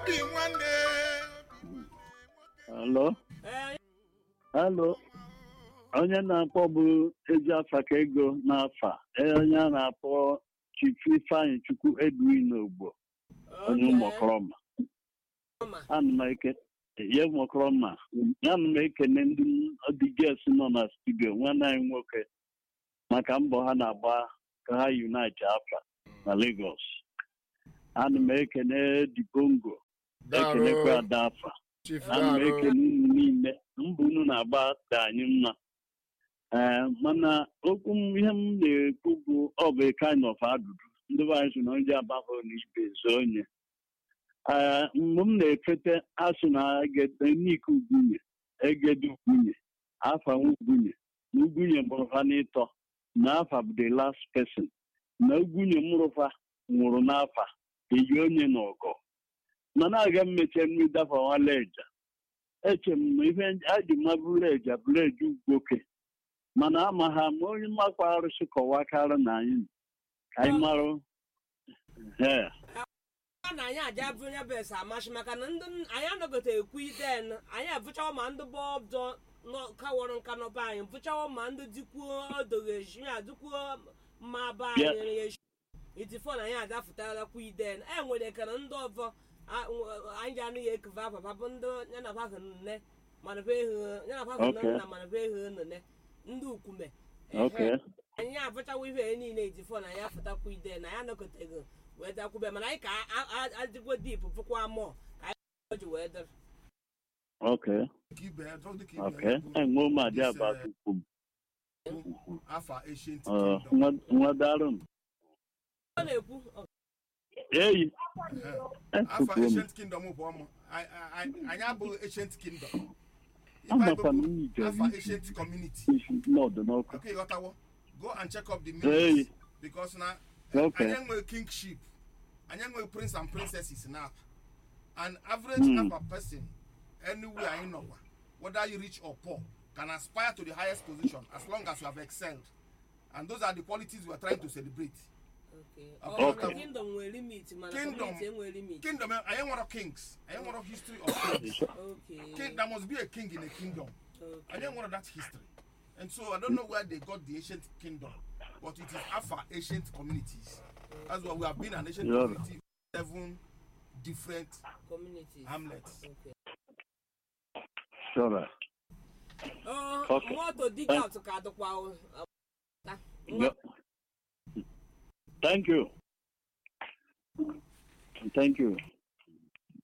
obi nwanne Hello? Ee, Hello? Onye na-akpọ bụ ezi afa ka ego n'afa. Ee, Onye a na-akpọ Chifu Ifeanyị Chukwu Edwin Ogbo, onye okay. ụmụkọrọma. Ọma. Ana m eke ye ụmụkọrọma. Ana m ekene ndị ọdịges nọ na studio nwanne anyị nwoke maka mbọ ha na-agba ka ha unite afa na Lagos. Ana m ekene Dibongo, ekenekwa Ada afa. chief ana m darụ ekele unu niile mbụ unu na-agba dị anyị mma ee mana okwu m ihe m na-ekwu bụ ọ bụ kind of adụdụ ndị be anyị so na onye agbahụ n'ibe zo onye ee mgbe m na-efete asụ na nik ugwunye egede ugwunye afa nwa ugwunye na ugwunye mụrụ ha n'ịtọ na afa bụ the last person na ugwunye mụrụfa nwụrụ n'afa eyi onye na ọgọ mana aga m mechie mmiri dafa nwaleja eche m na ihe adị mma bụleja bụleja ugwoke mana ama ha ma onye mmakwa arụsị kọwakarị na anyị ka anyị mara ee a na anyị aja bụ onye bụ ese amasị maka na ndị anyị anọgote ekwu iden anyị abụchawo ma ndị bọọdụ kawọrọ nka n'ọba anyị bụchawo ma ndị dikwuo odoghị eji ya dikwuo mma ba anyị Yeah. nyere ya eji itifo na anyị adafụtara kwa iden e nwere kara ndị ọzọ a- nw- anyị ji anụ ya ekuva papa bụ ndị yanabahụ nne mana be ehu yanabahụ Okay. nna mana be ehu nne ndị ukwume okay anyị abụchawo ihe niile itifo na anyị afụtakwa iden na ya anọgoteghị wee dakwube mana anyị ka a- a- adịgwo dip fụkwa mụọ ka anyị ji wee dịrị okay Dịka ibe ya, dọọ dịka ibe okay ya bụ enwe ụmụ adị This, aba uh, ukwu m afa ancient Ọ, kingdom nwa- nwa darụ m ọ na-ekwu ọ- eyi afa efukwuo m ancient kingdom bụ ọmụ Anyị- anyị anyị abụghị ancient kingdom Ife anyị amakwa bụ na m ije afa ancient community isi n'ọdụ n'ọkụ okay ghọtawo go and check up the Hey. meanings because na Okay. anyị enweghị kingship anyị enweghị prince and princesses na apa an average Hmm. apa person anywhere anyị nọkwa whether you rich or poor can aspire to the highest position as long as you have excelled and those are the qualities we are trying to celebrate Okay. Okay. Ọ bụ kingdom nwere limit mana Kingdom. community enwere limit kingdom eh, anyị nwere kings anyị nwere history of kings Okay. king there must be a king in a kingdom Okay. I didn't want that history. And so I don't know where they got the ancient kingdom, but it is Alpha ancient communities. That's why we have been an ancient Yeah. community, seven different Communities. hamlets. Okay. sure Ọ, Okay. moto dig out ka adịkwa o. Ọ, ta. Yep. Thank you. Thank you.